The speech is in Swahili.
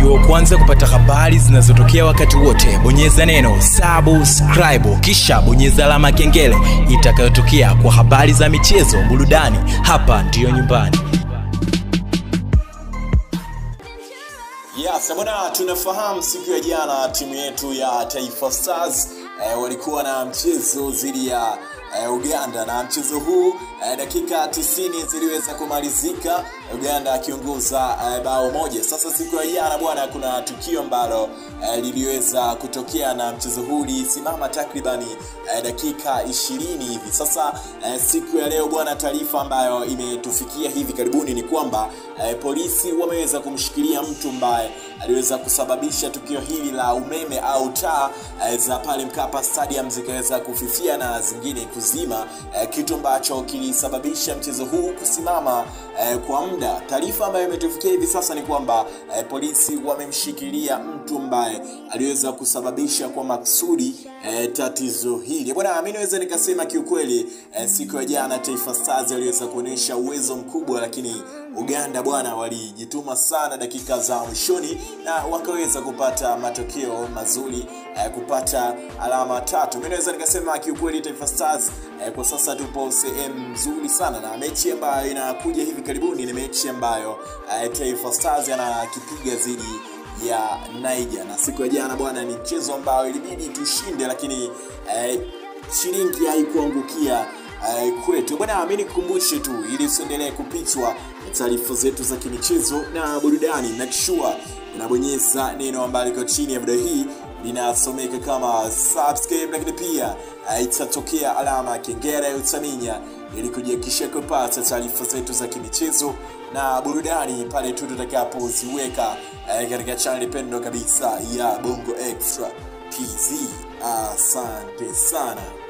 ili wa kwanza kupata habari zinazotokea wakati wote bonyeza neno subscribe kisha bonyeza alama ya kengele itakayotokea kwa habari za michezo burudani hapa ndiyo nyumbani Yes, bwana tunafahamu siku ya jana timu yetu ya Taifa Stars eh, walikuwa na mchezo dhidi ya eh, Uganda na mchezo huu eh, dakika 90 ziliweza kumalizika Uganda akiongoza eh, bao moja. Sasa siku ya jana bwana, kuna tukio ambalo eh, liliweza kutokea na mchezo huu ulisimama takribani eh, dakika 20 hivi. Sasa eh, siku ya leo bwana, taarifa ambayo imetufikia hivi karibuni ni kwamba eh, polisi wameweza kumshikilia mtu ambaye aliweza kusababisha tukio hili la umeme au taa eh, za pale Mkapa Stadium zikaweza kufifia na zingine kuzima eh, kitu ambacho kilisababisha mchezo huu kusimama eh, kwa muda. Taarifa ambayo imetufikia hivi sasa ni kwamba eh, polisi wamemshikilia mtu ambaye aliweza kusababisha kwa maksudi eh, tatizo hili bwana. Mimi naweza nikasema kiukweli, eh, siku ya jana Taifa Stars aliweza kuonyesha uwezo mkubwa, lakini Uganda bwana walijituma sana dakika za mwishoni na wakaweza kupata matokeo mazuri eh, kupata alama tatu. Mimi naweza nikasema kiukweli Taifa Stars eh, kwa sasa tupo sehemu nzuri sana, na mechi ambayo inakuja hivi karibuni ni mechi ambayo eh, Taifa Stars anakipiga dhidi ya Niger, na siku ya jana bwana ni mchezo ambao ilibidi tushinde, lakini eh, shilingi haikuangukia eh, kwetu bwana. Mimi nikukumbushe tu ili usiendelee kupitwa taarifa zetu za kimichezo na burudani, make sure unabonyeza neno ambalo liko chini ya video hii linasomeka kama subscribe, lakini pia uh, itatokea alama ya kengele utaminya ili kujihakikisha kupata taarifa zetu za kimichezo na burudani pale tu tutakapoziweka uh, katika channel pendwa kabisa ya Bongo Extra TZ. Asante sana.